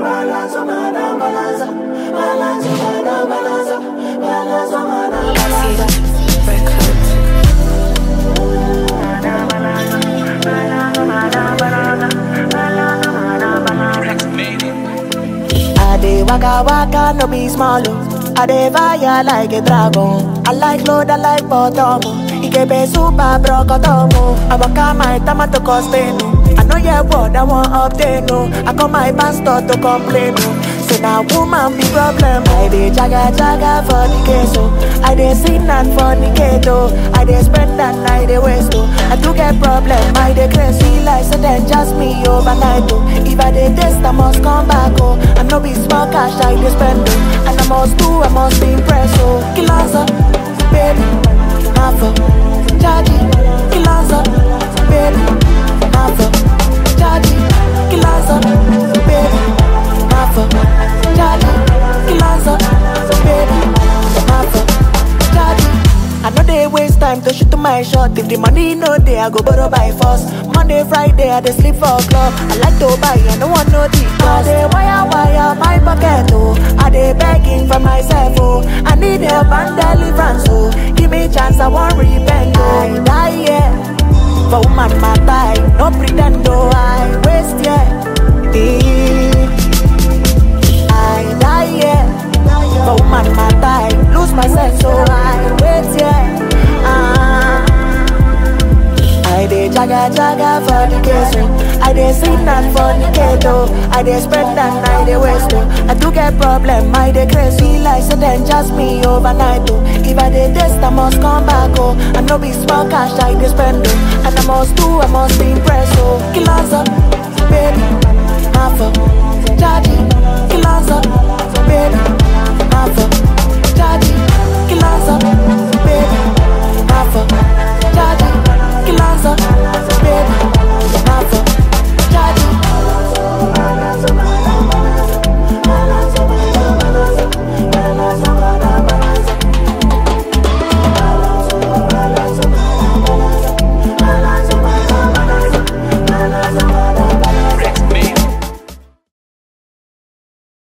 balance, mana balance, balance, mana balance, balance, mana balance. I dey waka waka no be small oh. I dey fire like a dragon. I like load, I like bottom. oh. Ikebe super brokotomo. I waka my tomato cospeno. I know your word I want obtain no. I call my pastor to complain no. Say now woman be problem. I dey jaga jaga for the case oh. I dey sin and fornicate oh. I dey spend and I dey waste oh. I do get problem. I dey crazy like so then just me overnight oh. If I dey test I must come back oh. I no be small cash I dey spend oh. And I must do I must impress oh. Kilanza, baby, Mafo, Jaji, Kilanza, baby, Mafo, Jaji, Kilanza, baby, Mafo, Jaji, Kilanza, baby, Mafo, Jaji. I know they waste time to shoot my shot. If the money no dey, I go borrow by force. Monday, Friday, I dey sleep for club. I like to buy, I no want no the cost. I dey wire wire my pocket oh. I dey begging for myself oh. I need help and deliverance oh. Give me chance, I want repent oh. I die yeah. For woman matter, I no pretend oh. I waste yeah. Eh. I die yeah. For woman matter, I lose my sense so I wait yeah. Ah. I dey jaga jaga for the case oh. I dey sin and fornicate oh. I dey spend and I dey waste oh. I do get problem, I dey crazy like so then just me overnight oh. If I dey test, I must come back oh. I no be small cash I dey spend oh. And I must do, I must impress oh. Kilanza, baby, Mafo,